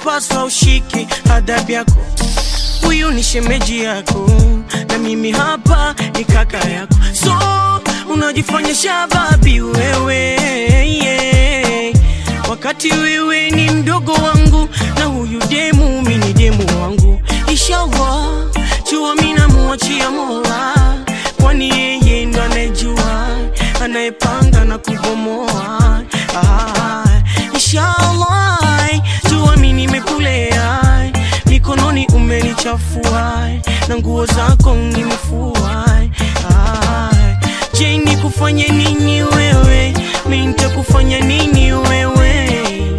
unapaswa ushike adabu yako huyu ni shemeji yako na mimi hapa ni kaka yako so unajifanya shababi wewe yeah. wakati wewe ni mdogo wangu na huyu demu mi ni demu wangu inshallah jua mi namuachia mola kwani yeye ndo anayejua anayepanga na kubomoa ah, inshallah jua mi nimekulea mikononi umenichafua na nguo zako nimefua ah, je nikufanye nini wewe mi nitakufanya nini wewe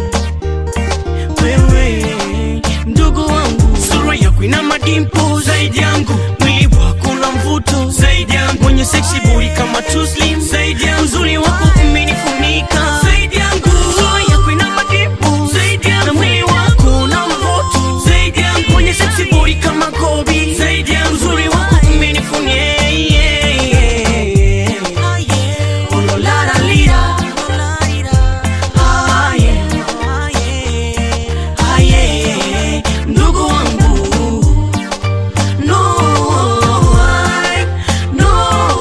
wewe mdogo wangu sura yako ina madimpo zaidi yangu mwili wako na mvuto zaidi yangu mwenye seksi buri kama tuslim zaidi yangu uzuri wako umenifunika zaidi yangu sura yako ina madimpo zaidi yangu na mwili wako na mvuto zaidi yangu mwenye seksi buri kama kobi zaidi yangu uzuri wako umenifunika yeah, yeah, yeah. Oh, lo, la, la, lira. Ah, yeah. Ah, yeah. Ndugu wangu no, I, no,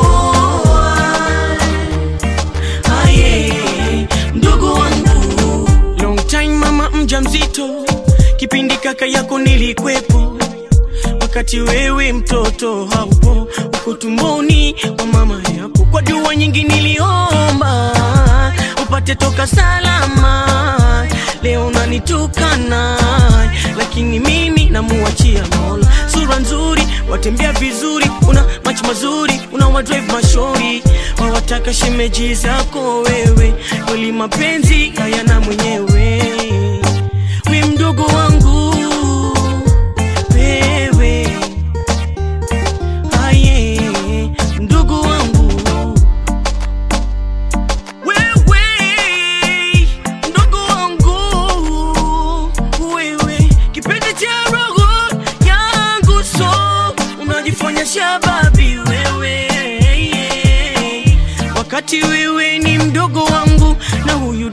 I. Ah, yeah. Ndugu wangu long time mama mja mzito kipindi kaka yako nilikwepo wakati wewe mtoto haupo uko tumboni wa mama yako kwa dua nyingi niliomba upate toka salama leo nanitukana lakini mimi namuachia mola sura nzuri watembea vizuri una macho mazuri una wadrive mashori wawataka shemeji zako wewe kweli mapenzi hayana mwenyewe we mdogo wangu wewe aye mdogo wangu wewe mdogo wangu wewe kipenzi cha roho yangu so unajifanya shababi wewe wakati wewe ni mdogo wangu na huyu